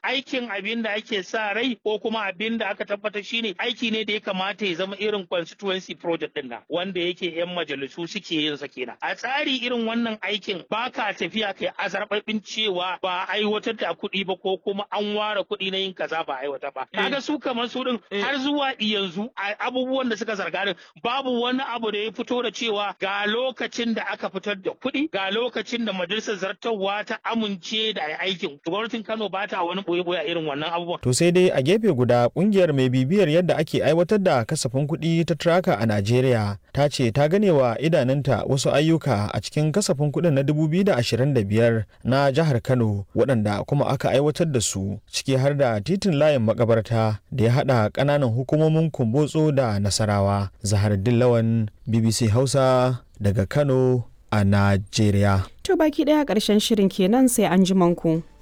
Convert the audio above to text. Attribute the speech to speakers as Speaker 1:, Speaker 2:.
Speaker 1: aikin abin da ake sa rai ko kuma abin da aka tabbatar shine aiki ne da ya kamata ya zama irin constituency project din nan wanda yake yan majalisu suke yin sa kenan a tsari irin wannan aikin ba ka tafiya kai azarbabin cewa ba aiwatar da kuɗi ba ko kuma an ware kuɗi na yin kaza ba aiwata ba kaga su kamar su din har zuwa yanzu abubuwan da suka zarga din babu wani abu da ya fito da cewa ga lokacin da aka fitar da kuɗi ga lokacin da majalisar zartarwa ta amince da aikin gwamnatin Kano ba ta wani boye-boye a irin wannan abubuwan
Speaker 2: To sai dai a gefe guda kungiyar mai bibiyar yadda ake aiwatar da kasafin kuɗi ta Traka a Najeriya ta ce ta ganewa idanunta wasu ayyuka a cikin kasafin kuɗin na 2025 na jihar Kano waɗanda kuma aka aiwatar da su ciki har da titin layin makabarta da ya haɗa ƙananan hukumomin Kumbotso da Nasarawa. Zahar Dillawan BBC Hausa daga Kano a Najeriya.
Speaker 3: To baki ɗaya ƙarshen shirin kenan sai an ji manku.